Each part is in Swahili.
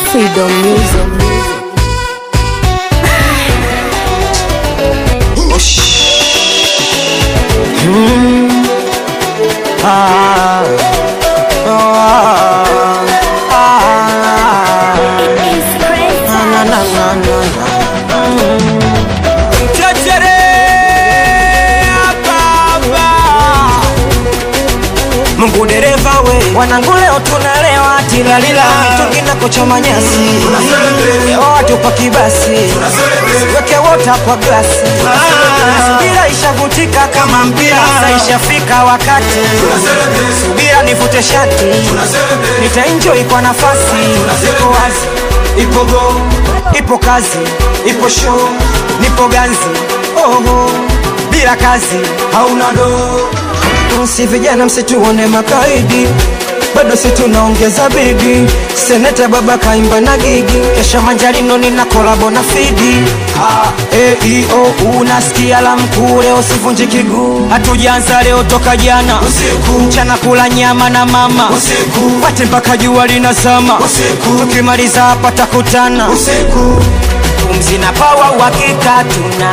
Freedom Music. Ah, ah, ah, na, na, na, na, na. Mchochore hapa hapa. Mungu dereva we, wanangu leo tunalewa tilalila, mitungi na kuchoma nyasi, leo watupa kibasi, weke wota kwa glasi, subira ishavutika kama mpira, sasa ishafika wakati, subira nivute shati, nitaenjoy kwa nafasi, iko wazi, ipo go, ipo kazi, ipo show, nipo ganzi, oho, bila kazi hauna do si vijana msituone makaidi bado si tunaongeza bidi seneta baba kaimba na gigi kesha manjarino nina kolabo na fidi eio unasikia la mkuu leo sivunji kiguu hatujanza leo toka jana usiku mchana kula nyama na mama usiku pate mpaka jua linazama usiku tukimaliza hapa takutana usiku pumzi na pawa uhakika tuna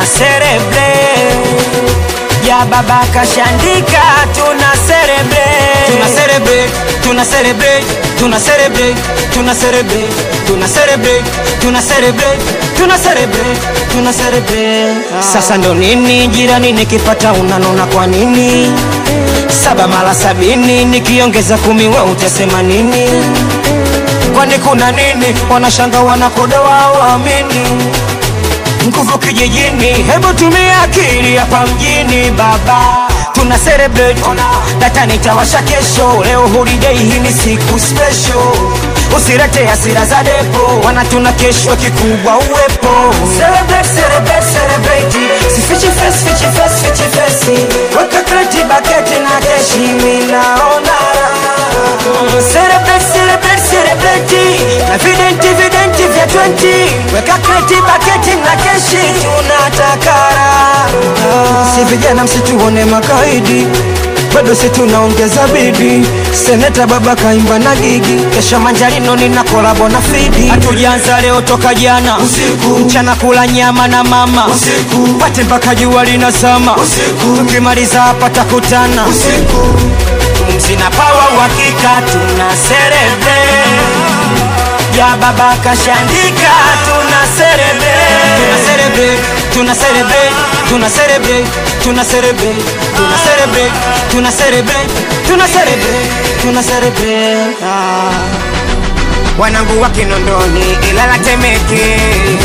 celebrate ya baba kashandika tuna celebrate tuna celebrate tuna celebrate tuna celebrate tuna celebrate tuna celebrate tuna celebrate tuna celebrate tuna celebrate sasa ndo nini jirani nikipata unanona kwa nini saba mara sabini nikiongeza kumi we utasema nini kwani kuna nini wanashanga wanakoda wao amini nguvu kijijini, hebu tumia akili hapa mjini baba, tuna celebrate data nitawasha kesho, leo holiday, hii ni siku special. Usirete hasira za depo, wanatuna kesho kikubwa uwepo. Celebrate, celebrate, celebrate, sifichi face, fichi face, fichi face, weka kreti baketi na keshi, mimi naona raha. Celebrate, celebrate, celebrate, na videnti videnti vya 20 weka kreti baketi na keshi, tunatakara si vijana msituone makaidi bado si tunaongeza bidi seneta baba kaimba na gigi kesha manjarino nina kolabo na fidi hatujanza leo toka jana usiku mchana kula nyama na mama usiku pate mpaka jua linazama usiku tukimaliza hapa takutana usiku pumzi na pawa uhakika tuna celebrate ya baba kashandika tuna celebrate tuna celebrate tuna celebrate tuna celebrate tuna celebrate tuna celebrate tuna celebrate tuna celebrate tuna celebrate ah. wanangu wa Kinondoni Ilala Temeke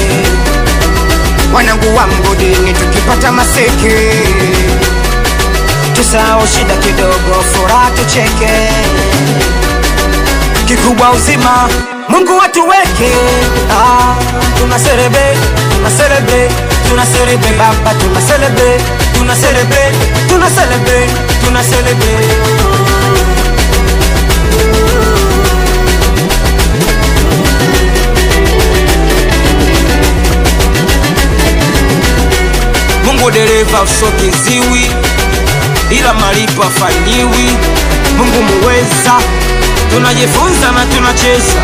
wanangu wa mgodini tukipata maseke tusahau shida kidogo furaha tucheke kikubwa uzima Mungu watuweke ah, tuna celebrate tuna celebrate tuna celebrate baba tuna celebrate tuna celebrate tuna celebrate tuna celebrate Mungu dereva usoke ziwi ila malipo afanyiwi Mungu muweza tunajifunza na tunacheza